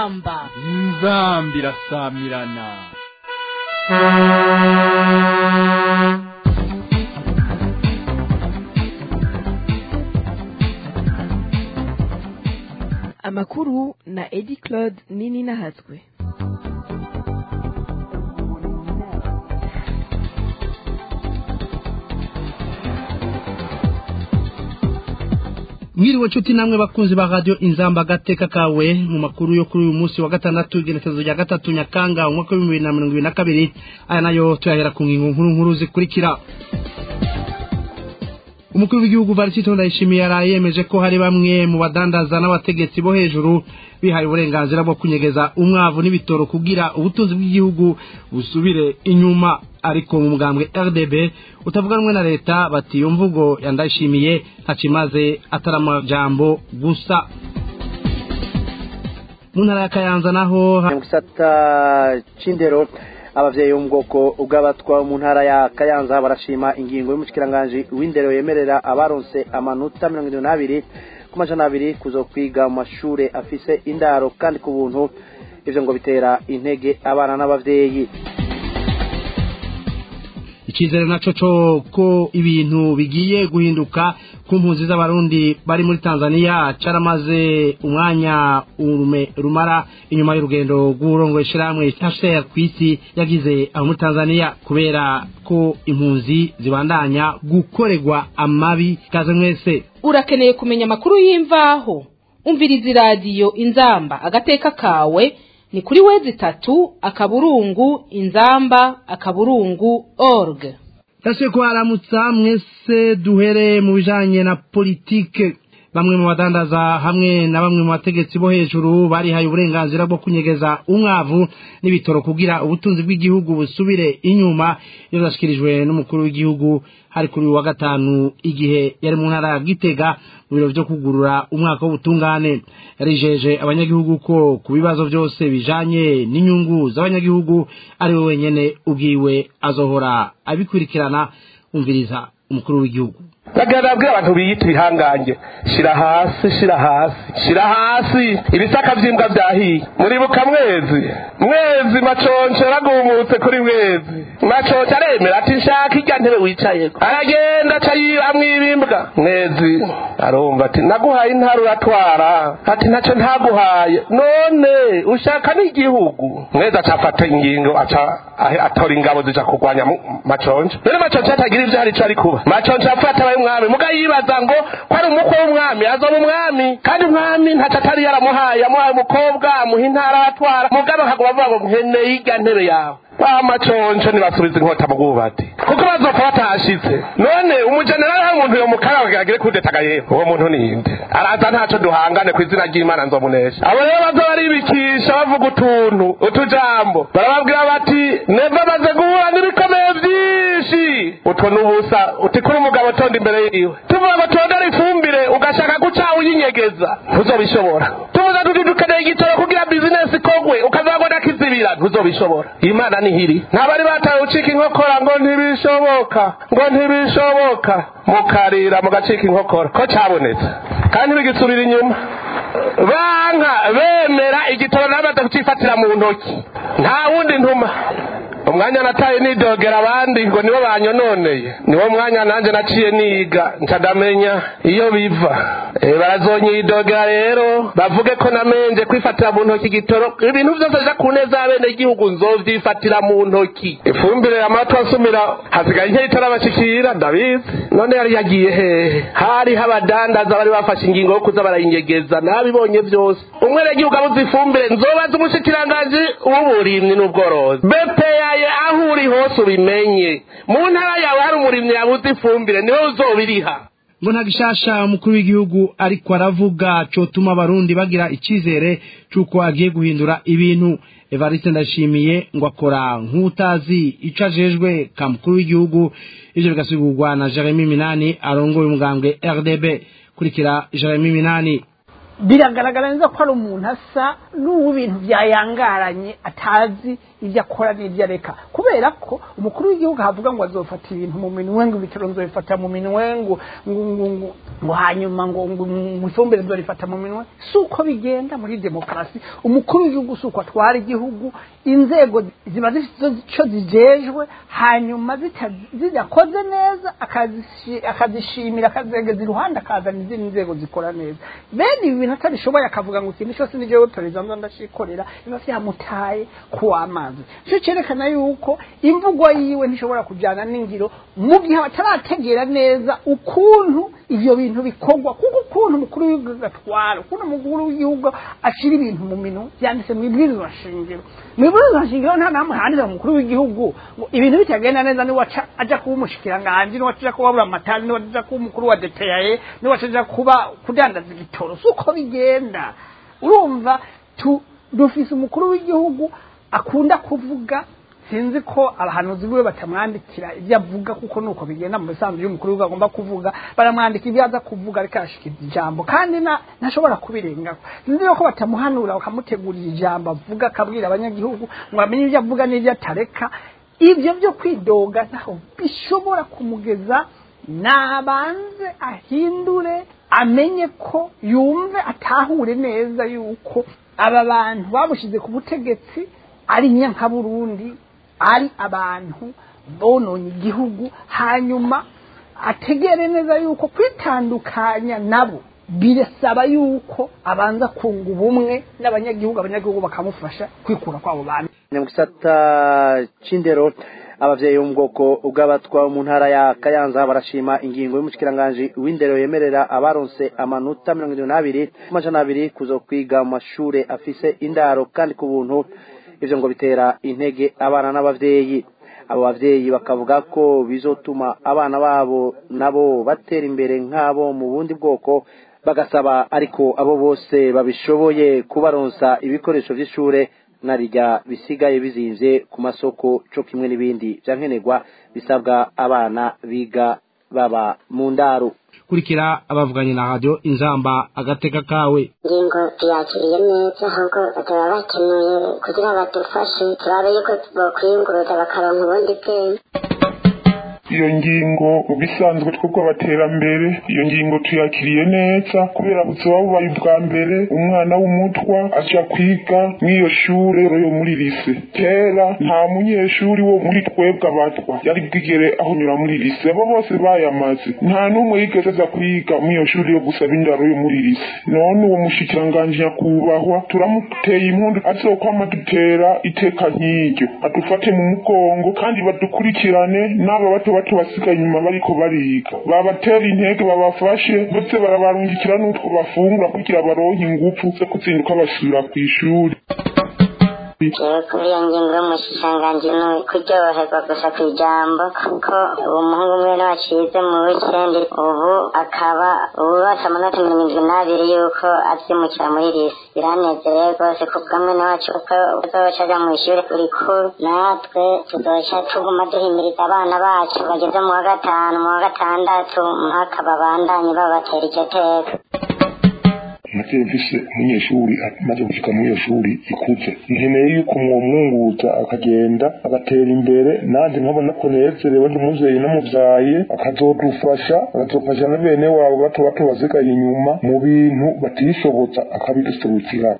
inzamba inzamba irasamirana amakuru na edi claude nini nahatswe mwiriwe nshuti namwe bakunzi ba radio inzamba gateka kawe mu makuru yo kuri uyu munsi wa gatandatu igenekerezo rya gatatu nyakanga umwaka w'ibihumbi bibiri na mirongo ibiri na kabiri aya nayo tuyahera ku ngingo nkuru nkuru zikurikira umukuru w'igihugu varisito ndayishimiye yaraye yemeje ko hari bamwe mu badandaza n'abategetsi bo hejuru bihaye uburenganzira bwo kunyegeza umwavu n'ibitoro kugira ubutunzi bw'igihugu busubire inyuma ariko mu mugambwe rdb utavuga rumwe na leta bati iyo mvugo ya ndayishimiye ntacimaze atari amajambo gusa mu ntara ya kayanza naho mu gisata c'indero abavyeyi bo mu bwoko bw'abatwa mu ntara ya kayanza barashima ingingo y'umushikiranganji w'indero yemerera abaronse amanota mirongo irindwi n'abiri ku majana abiri kuzokwiga mu mashure afise indaro kandi ku buntu ivyo ngo bitera intege abana n'abavyeyi icyizere naco co ko ibintu bigiye guhinduka ku mpunzi z'abarundi bari muri tanzania caramaze umwanya urume rumara inyuma y'urugendo rw'uburongo ishirahamwe hcr ku isi yagize aho muri tanzania kubera ko impunzi zibandanya gukorerwa amabi kaze mwese urakeneye kumenya amakuru y'imvaho umviriza iradiyo inzamba agateka kawe ni kuri wezi itatu akaburungu inzamba akaburungu org yasuye ko haramutsa mwese duhere mu bijanye na politike bamwe mu badandaza hamwe na bamwe mu bategetsi bo hejuru barihaye uburenganzira bwo kunyegeza umwavu n'ibitoro kugira ubutunzi bw'igihugu busubire inyuma iyo zashikirijwe n'umukuru w'igihugu hari kuri uyu wa gatanu igihe yari mu ntara ya gitega mu biro vyo kugurura umwaka w'ubutungane yarijeje abanyagihugu ko ku bibazo byose bijanye n'inyungu z'abanyagihugu ari we wenyene ubwiwe azohora abikurikirana umviriza umukuru w'igihugu bagenda babwira abantu biyita ibihangange shira hasi shira hasi shira hasi ibisaka vy'imbwa vyahiye muribuka mwezi mwezi maconce yaragumutse kuri mwezi maconce aremera ati nshaka irya ntebe wicayeko aragenda aca yiramwo ibimbwa mwezi arumva ati naguhaye intara uratwara ati ntaco ntaguhaye none ushaka n'igihugu mwezi aca afata ingingo aca atora ingabo zija kurwanya maconce none maconce atagira ivyo hari ico ari kuba maconce afata abaye umwami muga yibaza ngo ko ari umukwe w'umwami azoba umwami kandi umwami ntaco atari yaramuhaye yamuhaye umukobwa amuha intara aratwara mugabo akaguma avuga ngo nkeneye irya ntebe yawe bamaconco ntibasubiza inkota mu bwubati kuko bazopfa batahashitse none umujenerali hari umuntu yomukara kugira agire kudetaga yewe uwo muntu ninde araza ntaco duhangane ku izina ry'imana nzomunesha abo rero baza baribikisha bavuga utuntu utujambo barababwira bati neva maze guhura n'ibikomeye vyinshi utwo n'ubusa uti kuri umugabo tonda imbere yiwe tuvuga ngo tondera ifumbire ugashaka guca uyinyegeza ntuzobishobora tuvuga tuti dukeneye igitoro kugira bizinesi ikogwe ukazago nakizibira ntuzobishobora imana nihiri ntabari batawe ucika inkokora ngo ntibishoboka ngo ntibishoboka mukarira mugacika inkokora ko cabonetse kandi bigisubira inyuma banka bemera igitoro namaze kucifatira mu ntoki nta wundi ntuma umwanya nataye nidogera abandi ngo nibo banyononeye niwo mwanya nanjye naciye niga ncadamenya iyo biva e, barazonyidogera rero bavuge ko namenje kwifatira mu ntoki igitoro ibintu vyose bija ku neza y'abene igihugu nzovyifatira mu ntoki ifumbire amatu asumira hasigaye nke itarabashikira ndabizi none yari yagiye hehe hariho abadandaza bari bafashe ingingo yo kuza barayinyegeza nabibonye vyose umwenegihugu abuze ifumbire nzobaza umushikiranganji w'uburimyi n'ubworozi bepeya ubaye aho uri hose ubimenye mu ntara yawe hari umurimyi yabuze ifumbire niwe uzobiriha ngo nta gishasha umukuru w'igihugu ariko aravuga cotuma abarundi bagira icizere c'uko agiye guhindura ibintu evariste ndashimiye ngo akora nk'utazi ico ajejwe ka mukuru w'igihugu ivyo bigasigurwa na jeremy minani arongoye umugambwe rdb kurikira jeremy minani biragaragara neza ko ari umuntu asa n'uw'ibintu byayangaranye atazi ibyo akora n'ibyo areka kubera ko umukuru w'igihugu havuga ngo azofata ibintu mu minwe ngo ibitaro nzobifata mu minwe ngo ngo ngo ngo ngo hanyuma ngo ngo mu ifumbire nzorifata mu minwe si uko bigenda muri demokarasi umukuru w'igihugu si uko atwara igihugu inzego ziba zifite icyo zijejwe hanyuma zita- zidakoze neza akazishi- akazishimira akazegeza iruhande akazana izindi nzego zikora neza bene ibi bintu atabishoboye akavuga ngo ikintu cyose ni jewe perezida nzo ndashikorera biba vyamutaye kuw'amazi cyo cyerekana yuko imvugo yiwe ntishobora kujyana n'ingiro mu gihe batarategera neza ukuntu ivyo bintu bikorwa kuko ukuntu umukuru w'igihugu atwara ukuntu umukuru w'igihugu ashira ibintu mu minwe byanditse mu ibwirizwa shingiro mu ibwirizwa shingiro nta namwe handitse mu mukuru w'igihugu ngo ibintu bitagenda neza niwe aca aja kuba umushikiranganji niwe aja kuba buramatari niwe aja kuba umukuru wa depeyaye niwe aja kuba kudandaza igitoro si uko bigenda urumva tu dufise umukuru w'igihugu akunda kuvuga sinzi ko abahanuzi biwe batamwandikira ibyo avuga kuko nuko bigenda mu bisanzwe y'umukuru w'igihugu agomba kuvuga baramwandika ibyo aza kuvuga ariko arashikiza ijambo kandi na ntashobora kubirengaho sinzi ko batamuhanura bakamutegurira ijambo avuga akabwira abanyagihugu ngo bamenye ibyo avuga n'ibyo atareka ibyo byo kwidoga ntaho bishobora kumugeza nabanze ahindure amenye ko yumve atahure neza yuko aba bantu bamushyize ku butegetsi ari nyankaburundi ari abantu bononye igihugu hanyuma ategere neza yuko kwitandukanya nabo birasaba yuko abanza kunga ubumwe n'abanyagihugu abanyagihugu bakamufasha kwikura kw'abo bantu mu gisata c'indero abavyeyi bo mu bwoko bw'abatwa mu ntara ya kayanza barashima ingingo y'umushikiranganji w'indero yemerera abaronse amanota mirongo irindwi n'abiri ku majana abiri kuza kwiga mu mashure afise indaro kandi ku buntu ivyo ngo bitera intege abana n'abavyeyi abo bavyeyi bakavuga ko bizotuma abana babo nabo batera imbere nk'abo mu bundi bwoko bagasaba ariko abo bose babishoboye kubaronsa ibikoresho vy'ishure narirya bisigaye bizimvye ku masoko co kimwe n'ibindi vyankenerwa bisabwa abana biga baba mu ndaro kurikira abavuganye na radio inzamba agateka kawe ingingo tuyakiriye neza ahubwo bataba bakenuye kugira badufashe turabe yuko bokwiyunguruza bakaronka ubundi bwenge iyo ngingo bisanzwe twebwe abaterambere iyo ngingo tuyakiriye neza kubera buzoba bubaye ubwa mbere umwana w'umutwa aja kwiga mw'iyo shure yo muri lise kera nta munyeshuri wo muri twebwe abatwa yari bwigere ahonyura muri lise abo bose bayamaze nta n'umwe yigeze aza kwiga mw'iyo shuri yo gusaba indaro yo muri lise none uwo mushikiranganji nyakubahwa turamuteye impundu azokwama dutera iteka nk'iryo adufate mu mugongo kandi badukurikirane n'aba bato bato basigaye inyuma bariko bariga babatera intege babafashe ndetse barabarungikira n'utwo bafungura kugira baronke ingufu zo kuzinduka basubira kw'ishuri jewe kuri iyo ngingo y'umushikiranganji ni kuryoherwa gusa ku ijambo kuko uwo muhungu umwe wacize mu wikendi ubu akaba ububatse amanota mirongo irindwi n'abiri yuko azimukira muri lise biranezereye rwose kuko mwene wacu uko azoca aja mu ishuri rikuru natwe tuzoca tuguma duhimiriza abana bacu bageze mu wa gatanu mu wa gatandatu mpaka babandanye babatera iryo teka nagiye mfise umunyeshuri amaze gushika muri iyo shuri ikuze nkeneye yuko mwomwunguza akagenda agatera imbere nanjye nkabona ko nezerewe ndi umuvyeyi namuvyaye akazodufasha akazofasha na bene wabo bato bato basigaye inyuma mu bintu batishoboza akabiduserukira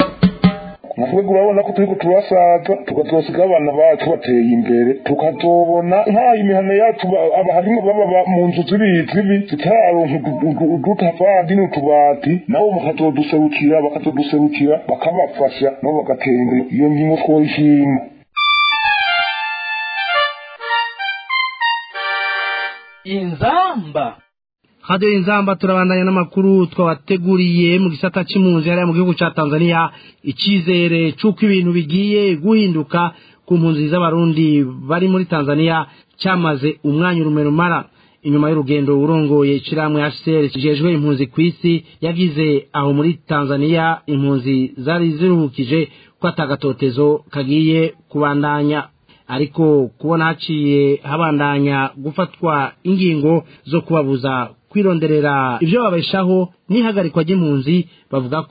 natwe urabona ko turiko turasaza tukazosiga abana bacu bateye imbere tukazobona nk'ayo imihana yacu ba- aba harimwo baba ba- mu nzu zibi zibi zitararonka udutafari n'utubati nabo bakazoduserukira bakazoduserukira bakabafasha nabo bagatera imbere iyo ngingo twoyishima inzamba radio inzamba turabandanya n'amakuru twabateguriye mu gisata c'impunzi hariya mu gihugu ca tanzania icizere c'uko ibintu bigiye guhinduka ku mpunzi z'abarundi bari muri tanzania cyamaze umwanya urumerumara inyuma y'urugendo urongoye ishirahamwe hcr kijejwe impunzi ku isi yagize aho muri tanzania impunzi zari ziruhukije ko atagatotezo kagiye kubandanya ariko kubona haciye habandanya gufatwa ingingo zo kubabuza kwironderera ibyo babeshaho n'ihagarikwa ry'impunzi bavuga ko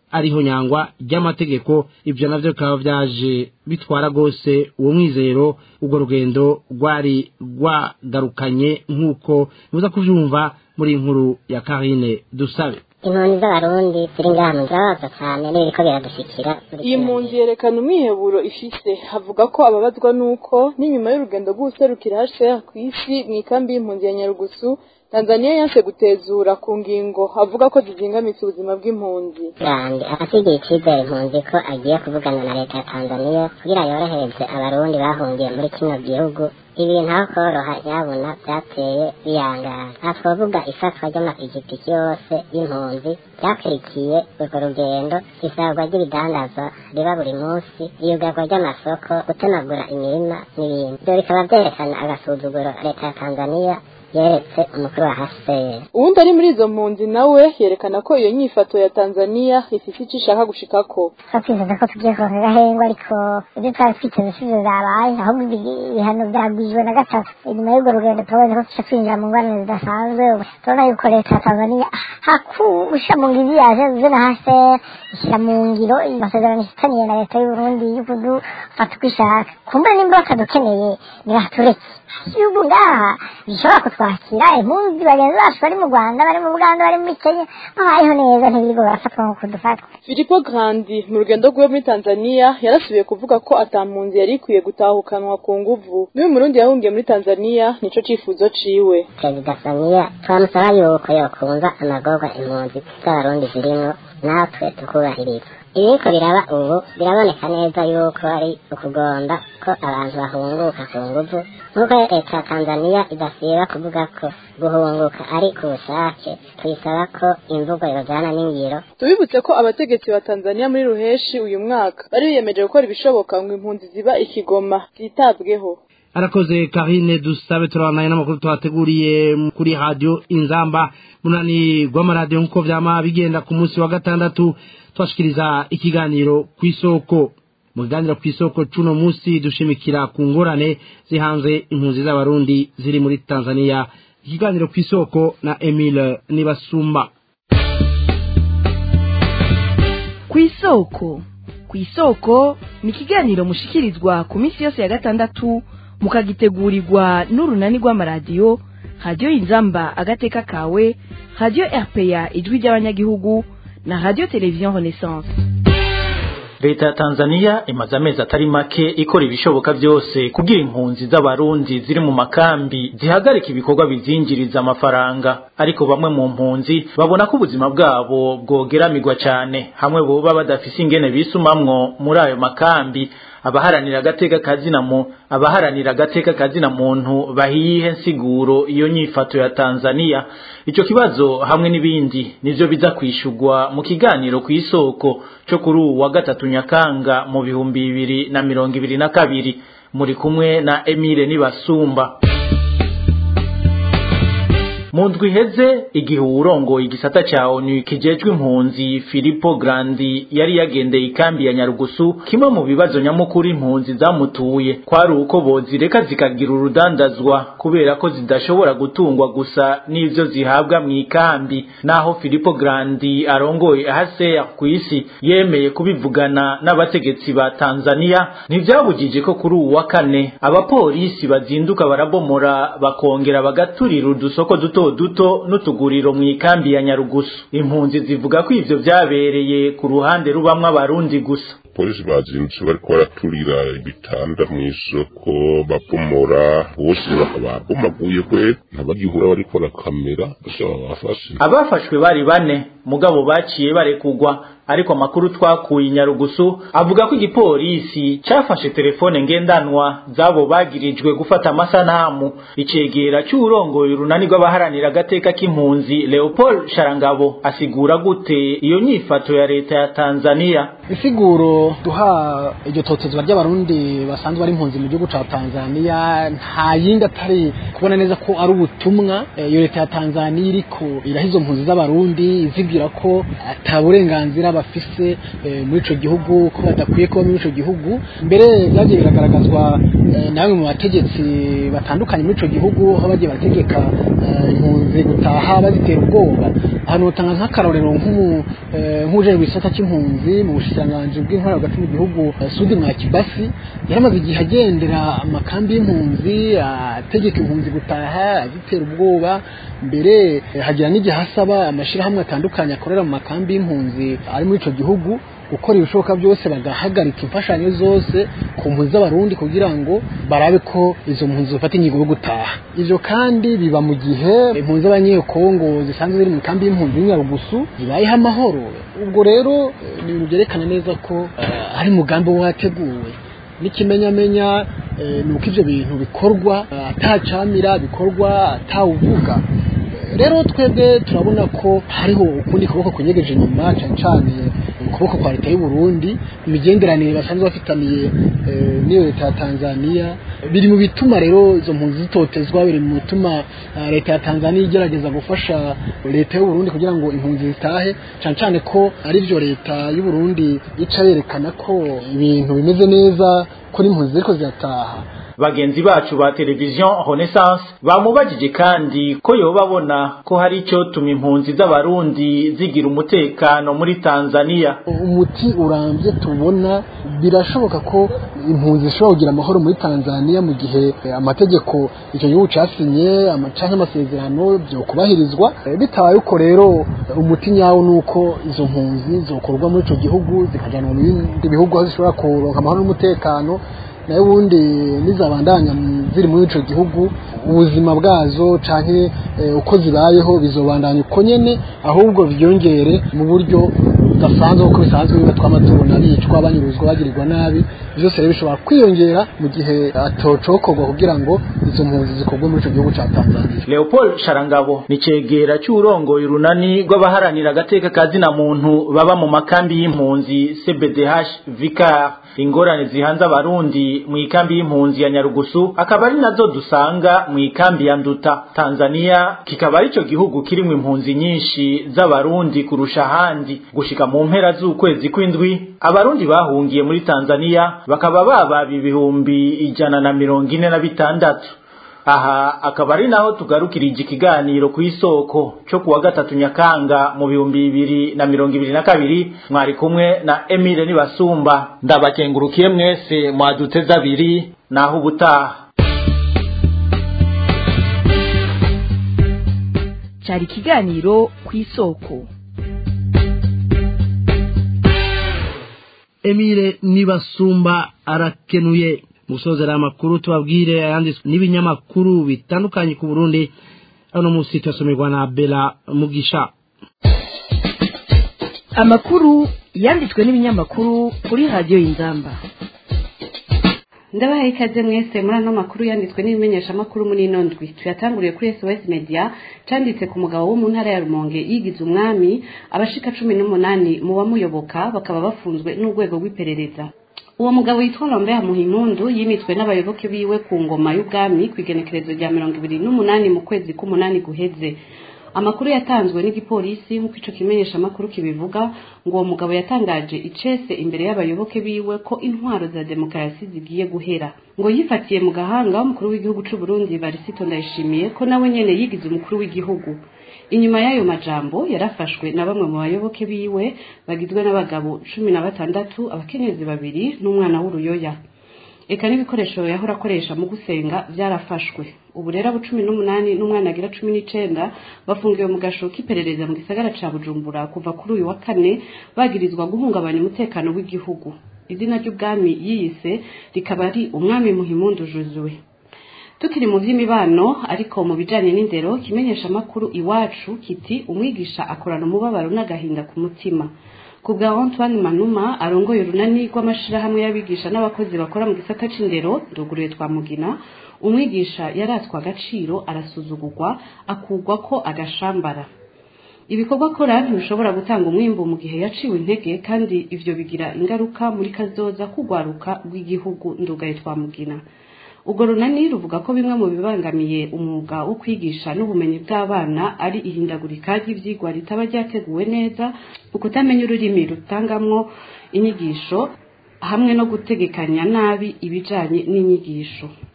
ariho nyangwa ry'amategeko ivyo navyo bikaba vyaje bitwara gose uwo mwizero urwo rugendo rwari rwagarukanye nk'uko muza kuvyumva muri inkuru ya Karine Dusabe impunzi z'abarundi ziri ngaha mu zirabaza cyane n'ibiriko biradushikira iyi mpunzi yerekana umwiheburo ifise havuga ko ababazwa n'uko n'inyuma y'urugendo rw'ubuserukira HCR ku isi mu ikambi y'impunzi ya Nyarugusu Tanzania yanse gutezura ku ngingo avuga ko zizingamitse ubuzima bw'impunzi kandi afasigiye icyizere impunzi ko agiye kuvugana na leta ya Tanzania kugira yorohereze abarundi bahungiye muri kino gihugu ibintu aho koroha nyabuna byateye biyangara aha twavuga ifatwa ry'amapikipiki yose y'impunzi ryakurikiye urwo rugendo isarwa ry'ibidandazwa riba buri munsi iyugarwa ry'amasoko gutemagura imirima n'ibindi ibyo bikaba byerekana agasuzuguro leta ya tanzania yeretse umukuru wa HCR uwundi ari muri izo mpunzi nawe yerekana ko iyo nyifato ya Tanzania ifise icyo ishaka gushikako twakwifuza ko tugiye kuronka agahengwa ariko ibyo twari twiteze sivyo zabaye ahubwo ibihano byagwijwe na gatatu inyuma y'urwo rugendo turabona ko tuca twinjira mu ngorane zidasanzwe turabona yuko leta ya Tanzania hakusha mu ngizi yaje zuze na HCR ishyira mu ngiro amasezerano ifitaniye na leta y'u Burundi yo kudufata uko ishaka kumbe nimba batadukeneye nibatureke igihugu ngaha gishobora kutwakira impunzi bagenzi bacu bari mu rwanda bari mu buganda bari muri kenya babayeho neza ntibirigo barafatwa nk'uko dufatwa Filippo Grandi mu rugendo rwe muri Tanzania yarasubiye kuvuga ko atampunzi yari ikwiye gutahukanwa ku nguvu n'uyu murundi yahungiye muri Tanzania nico cifuzo ciwe perezida Samia twamusaba yuko yokumva amagorwa impunzi z'abarundi zirimwo natwe tukubahiriza ibiriko biraba ubu biraboneka neza yuko ari ukugomba ko abantu bahunguka ku nguvu nk'uko leta ya tanzania idasiba kuvuga ko guhunguka ari ku bushake tuyisaba ko imvugo yojana n'ingiro tubibutse ko abategetsi ba Tanzania muri ruheshi uyu mwaka bari biyemeje gukora ibishoboka ngo impunzi ziba ikigoma zitabweho arakoze Karine dusabe turabanaye n'amakuru twateguriye kuri radio Inzamba munani rw'amaradiyo nk'uko vyama bigenda ku munsi wa gatandatu twashikiriza ikiganiro ku isoko mu kiganiro ku isoko cuno munsi dushimikira ku ngorane zihanze impunzi z'abarundi ziri muri Tanzania ikiganiro ku isoko na Emile Nibasumba ku isoko ku isoko ni ikiganiro mushikirizwa ku minsi yose ya gatandatu mukagitegurirwa n'urunani rw'amaradiyo radiyo inzamba agateka kawe radiyo rpa ijwi ry'abanyagihugu na radiyo televiziyo renaissance leta ya tanzania imaze amezi atari make ikora ibishoboka byose kugira impunzi z'abarundi ziri mu makambi zihagarika ibikorwa bizinjiriza amafaranga ariko bamwe mu mpunzi babona ko ubuzima bwabo bwogeramirwa cyane hamwe boba badafise ingene bisumamwo muri ayo makambi abaharanira agateka kazina mu abaharanira agateka kazina muntu bahiye nsiguro iyo nyifato ya Tanzania ico kibazo hamwe n'ibindi nivyo biza kwishurwa mu kiganiro ku isoko cyo kuri uwu wa gatatu nyakanga mu bihumbi bibiri na mirongo ibiri na kabiri muri kumwe na Emile Nibasumba mu ndwi iheze igihe uwurongoye igisata ca onu kijejwe impunzi Filippo Grandi yari yagendeye ikambi ya Nyarugusu kimwe mu bibazo nyamukuru impunzi zamutuye kwari uko bozireka zikagira urudandazwa kubera ko zidashobora gutungwa gusa n'ivyo zihabwa mu ikambi naho Filippo Grandi arongoye ahase ku isi yemeye kubivugana n'abategetsi ba Tanzania ntivyabujije ko kuri uwu wa kane abapolisi bazinduka barabomora bakongera bagaturira udusoko duto duto n'utuguriro mu ikambi ya Nyarugusu impunzi zivuga ko ivyo vyabereye ku ruhande rubamwe abarundi gusa polisi bazindutse bariko baraturira ibitanda mw'isoko bapomora bose babomaguye kwe ntabagihura bariko barakamera bose babafashe abafashwe bari bane mugabo baciye barekugwa ariko amakuru twakuye Nyarugusu avuga ko igipolisi cafashe telefone ngendanwa zabo bagirijwe gufata amasanamu icegera cy'urongoye urunani rw'abaharanira agateka k'impunzi Leopold Sharangabo asigura gute iyo nyifato ya leta ya Tanzania isiguro duha iryo totezwa ry'abarundi basanzwe bari impunzi mu gihugu ca Tanzania nta yindi atari kubona neza ko ari ubutumwa iyo leta ya Tanzania iriko iraha izo mpunzi z'abarundi izibwira ko ata burenganzira bafise muri ico gihugu ko badakwiye kuba muri ico gihugu mbere byagiye biragaragazwa nawe mu bategetsi batandukanye muri ico gihugu aho bagiye barategeka impunzi gutaha bazitera ubwoba ahantu utanga nk'akarorero nk'uje mu gisata cy'impunzi mu bushikiranganji bw'intwaro hagati mu gihugu sudi mwa kibasi yaramaze igihe agendera amakambi y'impunzi ategeka impunzi gutaha azitera ubwoba mbere hagira n'igihe asaba amashyirahamwe atandukanye akorera mu makambi y'impunzi ari muri icyo gihugu gukora ibishoboka byose bagahagarika imfashanyo zose ku mpunzi z'abarundi kugira ngo barabe ko izo mpunzi zifata ingingo yo gutaha ivyo kandi biba mu gihe impunzi z'abanyekongo zisanzwe ziri mu kambi y'impunzi y'inyarugusu zibayeho amahoro ubwo rero ni ibintu byerekana neza ko uh, ari umugambi wateguwe n'ikimenyamenya ni uko ivyo bintu bikorwa atacamira bikorwa atawuvuga rero twebwe turabona ko hariho ukundi kuboko kunyegeje inyuma cyane cyane ukuboko kwa leta y'u Burundi imigenderanire basanzwe bafitaniye n'iyo leta ya Tanzania biri mu bituma rero izo mpunzi zitotezwa biri mu bituma leta ya Tanzania igerageza gufasha leta y'u Burundi kugira ngo impunzi zitahe cyane cyane ko ari byo leta y'u Burundi ica yerekana ko ibintu bimeze neza ko n'impunzi ziriko zirataha bagenzi bacu ba televiziyo renaissance bamubajije kandi ko yoba babona ko hari icyo tuma impunzi z'abarundi zigira umutekano muri tanzania umuti urambye tubona birashoboka ko impunzi zishobora kugira amahoro muri tanzania mu gihe amategeko icyo gihugu cyasinye cyangwa amasezerano byo kubahirizwa bitabaye uko rero umuti nyawo ni uko izo mpunzi zokorwa muri icyo gihugu zikajyanwa mu bindi bihugu aho zishobora kuronka amahoro n'umutekano nayo ubundi nizabandanya ziri muri ico gihugu ubuzima bwazo canke uko zibayeho bizobandanya uko nyene ahubwo byongere mu buryo budasanzwe uko bisanzwe biba tw'amatubona bicwa banyuruzwa bagirirwa nabi byose rero bishobora kwiyongera mu gihe atocokorwa kugira ngo izo mpunzi zikorwe muri ico gihugu ca Tanzania Leopold Sharangabo ni cegera cy'urongoye urunani rw'abaharanira agateka kazina muntu baba mu makambi y'impunzi CBDH Vicar ingorane zihanze abarundi mu ikambi y'impunzi ya Nyarugusu akaba ari nazo dusanga mu ikambi ya Nduta Tanzania kikaba arico gihugu kirimo impunzi nyinshi z'abarundi kurusha ahandi gushika mu mpera z'ukwezi kw'indwi abarundi bahungiye muri Tanzania bakaba baba ibihumbi ijana na mirongo ine na bitandatu aha akaba ari naho tugarukirije ikiganiro ku isoko cyo kuwa gatatu nyakanga mu bihumbi bibiri na mirongo ibiri na kabiri mwari kumwe na Emile Nibasumba ndabakengurukiye mwese mwaduteze abiri naho ubutaha cyari ikiganiro ku isoko Emile Nibasumba arakenuye musozera amakuru tubabwire ayanditswe n'ibinyamakuru bitandukanye ku Burundi ano musi twasomerwa na Bella Mugisha amakuru yanditswe n'ibinyamakuru kuri radiyo y'inzamba ndabahaye ikaze mwese muri ano makuru yanditswe n'ibimenyeshamakuru muri ino ndwi tuyatanguriye kuri SOS Media canditse ku mugabo wo mu ntara ya Rumonge yigize umwami abashika cumi n'umunani mu bamuyoboka bakaba bafunzwe n'urwego rw'iperereza uwo mugabo yitwa Lambert Muhimpundu yimitswe n'abayoboke biwe ku ngoma y'ubwami ku igenekerezo rya mirongo ibiri n'umunani mu kwezi k'umunani guheze amakuru yatanzwe n'igipolisi nk'uko ico kimenyesha amakuru kibivuga ngo uwo mugabo yatangaje icese imbere y'abayoboke biwe ko intwaro za demokarasi zigiye guhera ngo yifatiye mu gahanga umukuru w'igihugu c'u Burundi Barisito Ndayishimiye ko nawe nyene yigize umukuru w'igihugu inyuma y'ayo majambo yarafashwe na bamwe mu bayoboke biwe bagizwe n'abagabo cumi na batandatu abakenyezi babiri n'umwana w'uruyoya eka n'ibikoresho yahora akoresha mu gusenga byarafashwe ubu rero abo cumi n'umunani n'umwana agira cumi n'icenda bafungiwe mu gasho k'iperereza mu gisagara ca bujumbura kuva kuri uyu wa kane bagirizwa guhungabanya umutekano w'igihugu izina ry'ubwami yiyise rikaba ari umwami muhimundu juzue tukiri mu by'imibano ariko mu bijanye n'indero kimenyesha amakuru iwacu kiti umwigisha akorana umubabaro n'agahinda ku mutima ku bwa Antoine Manuma arongoye urunani rw'amashirahamwe y'abigisha n'abakozi bakora mu gisata c'indero nduguruye twa mugina umwigisha yaratswe agaciro arasuzugurwa akugwa ko agashambara ibikorwa akora ntibishobora gutanga umwimbu mu gihe yaciwe intege kandi ivyo bigira ingaruka muri kazoza kugwaruka rw'igihugu ndugaye twa mugina ubwo runani ruvuga ko bimwe mu bibangamiye umwuga wo kwigisha n'ubumenyi bw'abana ari ihindagurika ry'ivyigwa ritaba ryateguwe neza ukutamenya ururimi rutangamwo inyigisho hamwe no gutegekanya nabi ibijanye n'inyigisho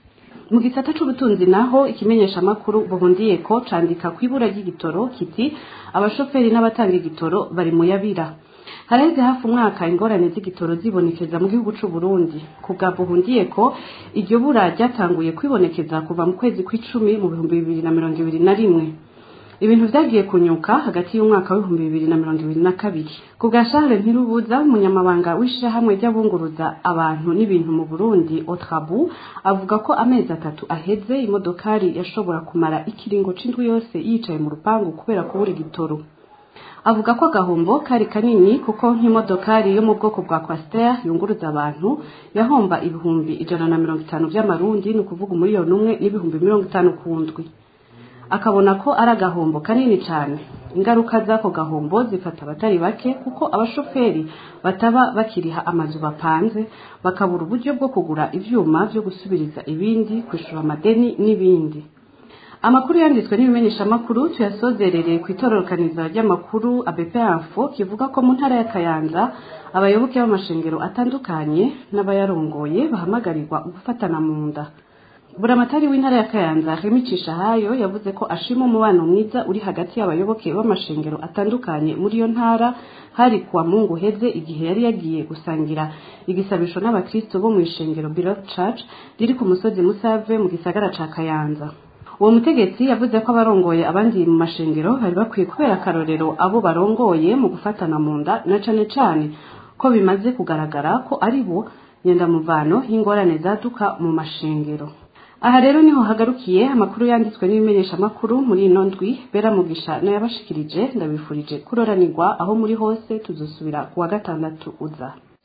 mu gisata c'ubutunzi naho ikimenyeshamakuru buhundiye ko candika ku ibura ry'igitoro kiti abashoferi n'abatanga igitoro bari mu yabira haraheze hafi umwaka ingorane z'igitoro zibonekeza mu gihugu c'u Burundi ku bwa buhundiye ko iryo bura ryatanguye kwibonekeza kuva mu kwezi kw'icumi mu bihumbi bibiri na mirongo ibiri na rimwe ibintu vyagiye kunyuka hagati y'umwaka w'ibihumbi bibiri na mirongo ibiri na kabiri ku bwa Charles Ntirubuza umunyamabanga w'ishirahamwe ry'abunguruza abantu n'ibintu mu Burundi Otrabu avuga ko amezi atatu aheze imodokari yashobora kumara ikiringo c'indwi yose yicaye mu rupangu kubera kubura igitoro avuga ko agahombo kari kanini kuko nk'imodokari yo mu bwoko bwa Coaster yunguruza abantu yahomba ibihumbi ijana na mirongo itanu vy'amarundi ni ukuvuga umuriyoni umwe n'ibihumbi mirongo itanu ku ndwi akabona ko ari agahombo kanini cyane ingaruka z'ako gahombo zifata abatari bake kuko abashoferi bataba bakiriha amazu bapanze bakabura uburyo bwo kugura ivyuma vyo gusubiriza ibindi kwishura amadeni n'ibindi amakuru yanditswe n'ibimenyeshamakuru tuyasozerereye ku itororokaniza ry'amakuru ABP Info kivuga ko mu ntara ya Kayanza abayoboke b'amashengero atandukanye n'abayarongoye bahamagarirwa gufatana mu nda buramatari w'intara ya Kayanza Remicisha hayo yavuze ko ashima umubano mwiza uri hagati y'abayoboke b'amashengero atandukanye muri iyo ntara hari kuwa mungu heze igihe yari yagiye gusangira igisabisho n'abakristo bo mu ishengero Beloved Church riri ku musozi Musave mu gisagara ca Kayanza uwo mutegetsi yavuze ko abarongoye abandi mu mashengero bari bakwiye kubera akarorero abo barongoye mu gufatana mu nda na cane cane ko bimaze kugaragara ko ari bo nyendamuvano y'ingorane zaduka mu mashengero aha rero niho hagarukiye amakuru yanditswe n'ibimenyeshamakuru muri ino ndwi bera mugisha nayabashikirije ndabifurije kuroranirwa aho muri hose tuzosubira kuwa gatandatu uza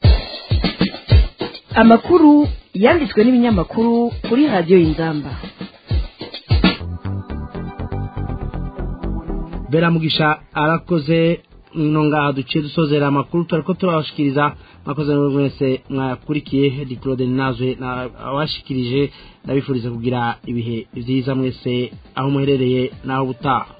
amakuru yanditswe n'ibinyamakuru kuri radiyo y'inzamba beramugisha arakoze no ngaha duciye dusozera amakuru turiko turabashikiriza mwakoze n'ubwo mwese mwakurikiye diplode nazwe abashikirije ndabifuriza kugira ibihe vyiza mwese aho muherereye naho butaha